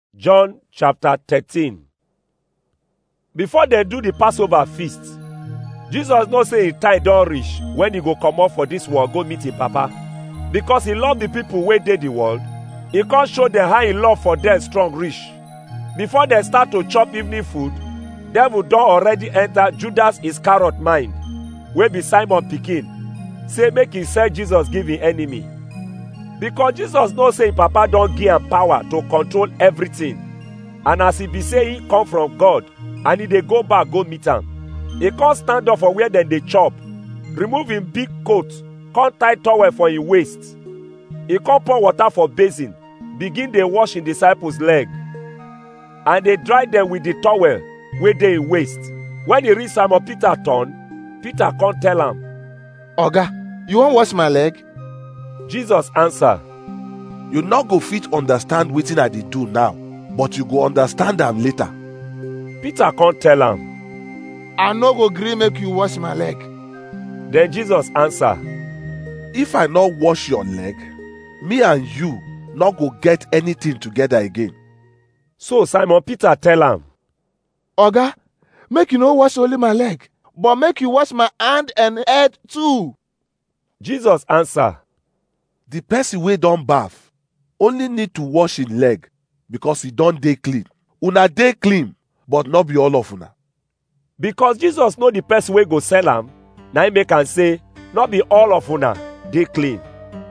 John chapter 13. Before they do the Passover feast, Jesus know say him time don reach when he go comot for this world go meet him papa. Because he love the people wey dey the world, he come show dem how him love for dem strong reach. Before dem start to chop evening food, devil don already enter Judas Iscariot mind, wey be Simon pikin, say make he sell Jesus give him enemy. Because Jesus know say him papa don give am power to control everything. And as e be say he come from God and he dey go back go meet am, he come stand up for where dem dey chop, remove him big coat, come tie towel for him waist. He come pour water for basin, begin dey wash him disciples leg. And dey dry dem with the towel wey dey him waist. When he reach Simon Peter turn, Peter come tell am, Oga, you wan wash my leg? Jesus answer, you no go fit understand wetin i dey do now but you go understand am later Peter come tell am, I no go gree make you wash my leg. then Jesus answer, if i no wash your leg me and you no go get anything together again So Simon Peter tell am, Oga, make you no wash only my leg, but make you wash my hand and head too. Jesus answer, the person wey don baff only need to wash him leg because e don dey clean una dey clean but no be all of una because Jesus know the person wey go sell am, na him make am say, no be all of una dey clean.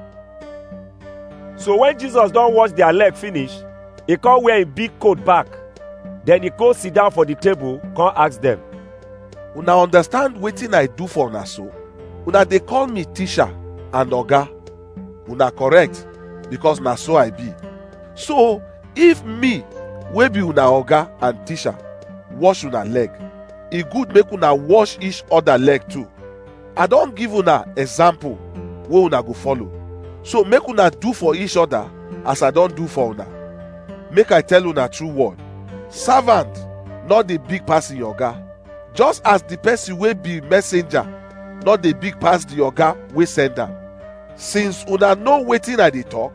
So when Jesus don wash their leg finish, he come wear him big coat back. Then he go sit down for the table, come ask them, una understand wetin i do for una so una dey call me teacher and oga una correct because na so i be so if me wey be una oga and teacher wash una leg e good make una wash each other leg too i don give una example wey una go follow so make una do for each other as i don do for una make i tell una true word servant no dey big pass im oga just as the person wey be messenger no dey big pass the oga wey send am since una know wetin i dey talk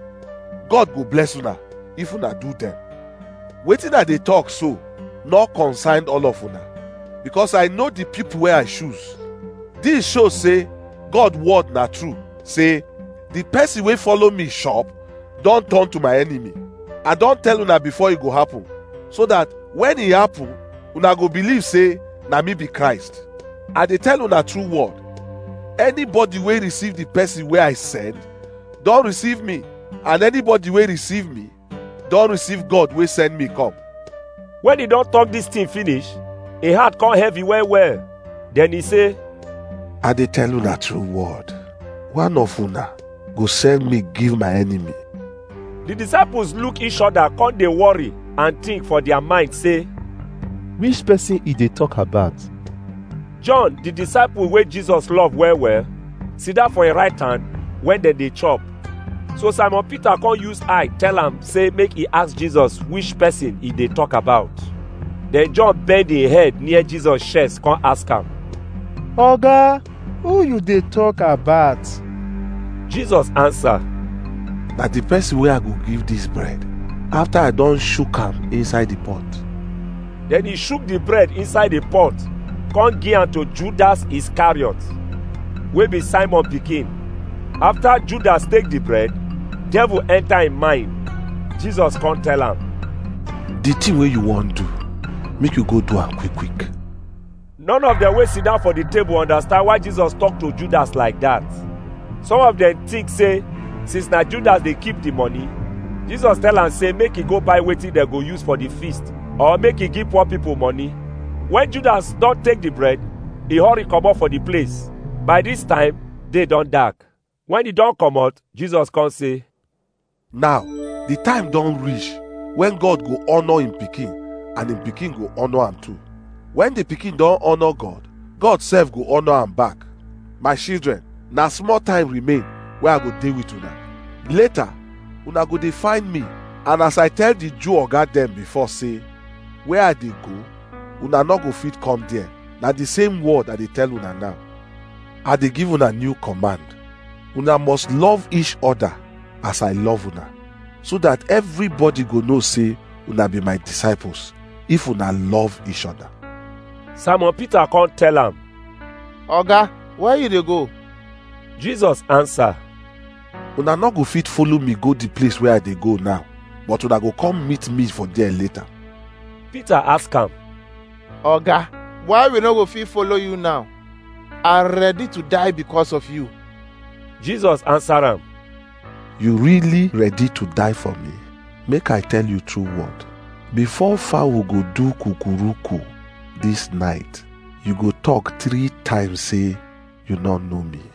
god go bless una if una do dem wetin i dey talk so no concern all of una because i know the people wey i choose this show say god word na true say the person wey follow me shop don turn to my enemy i don tell una before e go happen so that when e happen una go believe say na me be christ i dey tell una true word anybody wey receive the person wey i send don receive me and anybody wey receive me don receive god wey send me come when he don talk this thing finish, him heart come heavy well well. Then he say, i dey tell una true word one of una go send me give my enemy the disciples look each other, come dey worry and think for their mind say, Which person e dey talk about? John, the disciple wey Jesus love well well, sit down for him right hand when dem dey chop. So Simon Peter come use eye tell am say make he ask Jesus which person he dey talk about. Then John bend him head near Jesus chest come ask am. Oga, who you dey talk about? Jesus answer, na the person wey i go give this bread after i don shook am inside the pot then he shook the bread inside the pot, come give am to Judas Iscariot, wey be Simon pikin. After Judas take the bread, devil enter him mind. Jesus come tell am, the thing wey you wan do make you go do am quick quick None of them wey sit down for the table understand why Jesus talk to Judas like that. Some of them think say since na Judas dey keep the money, Jesus tell am say make he go buy wetin dem go use for the feast or make he give poor people money. When Judas don take the bread, he hurry comot for the place. By this time, day don dark. When he don comot, Jesus come say, now the time don reach when god go honour him pikin and him pikin go honour am too when the pikin don honour god god sef go honour am back my children na small time remain wey i go dey with una later una go dey find me and as i tell the jew oga dem before say where i dey go una no go fit come there na the same word i dey tell una now i dey give una new command una must love each other as i love una so that everybody go know say una be my disciples if una love each other simon peter come tell am oga where you dey go jesus answer una no go fit follow me go the place where i dey go now but una go come meet me for there later peter ask am oga why we no go fit follow you now i ready to die because of you jesus answer am you really ready to die for me make i tell you true word before fowl go do kukuruku this night you go talk three times say you no know me